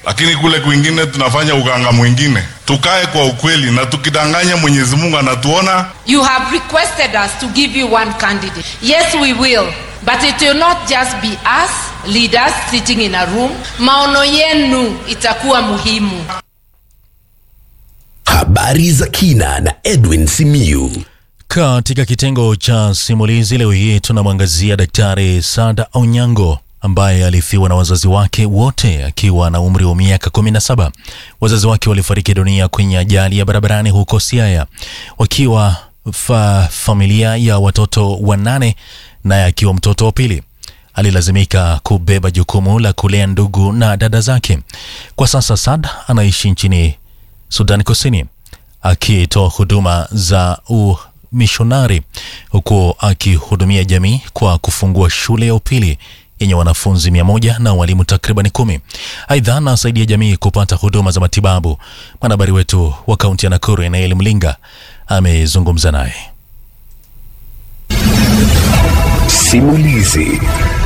lakini kule kwingine tunafanya uganga mwingine. Tukae kwa ukweli, na tukidanganya Mwenyezi Mungu anatuona. You have requested us to give you one candidate. Yes, we will. But it will not just be us leaders sitting in a room. Maono yenu itakuwa muhimu. Habari za kina na Edwin Simiyu. Katika kitengo cha simulizi leo hii tunamwangazia Daktari Sada Onyango ambaye alifiwa na wazazi wake wote akiwa na umri wa miaka 17. Wazazi wake walifariki dunia kwenye ajali ya barabarani huko Siaya wakiwa fa familia ya watoto wanane, naye akiwa mtoto wa pili. Alilazimika kubeba jukumu la kulea ndugu na dada zake. Kwa sasa Sad anaishi nchini Sudan Kusini akitoa huduma za umishonari huku akihudumia jamii kwa kufungua shule ya upili yenye wanafunzi mia moja na walimu takriban kumi. Aidha, anasaidia jamii kupata huduma za matibabu. Mwanahabari wetu wa kaunti ya Nakuru Enaeli Mlinga amezungumza naye. Simulizi.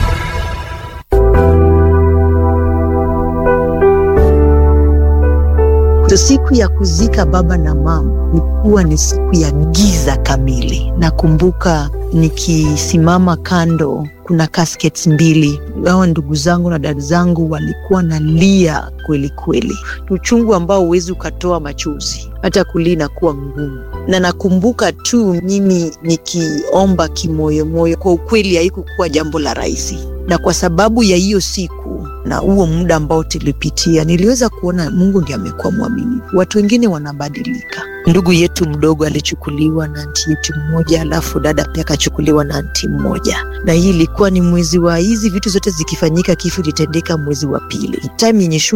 So siku ya kuzika baba na mama ilikuwa ni siku ya giza kamili. Nakumbuka nikisimama kando, kuna caskets mbili. Hawa ndugu zangu na dada zangu walikuwa nalia kweli kweli, uchungu ambao huwezi ukatoa machozi, hata kulia inakuwa ngumu. Na nakumbuka tu mimi nikiomba kimoyomoyo, kwa ukweli haikukuwa jambo la rahisi, na kwa sababu ya hiyo siku na huo muda ambao tulipitia, niliweza kuona Mungu ndiye amekuwa mwaminifu. Watu wengine wanabadilika. Ndugu yetu mdogo alichukuliwa na anti yetu mmoja, alafu dada pia akachukuliwa na anti mmoja, na hii ilikuwa ni mwezi wa hizi vitu zote zikifanyika, kifo ilitendeka mwezi wa pili, time yenye shule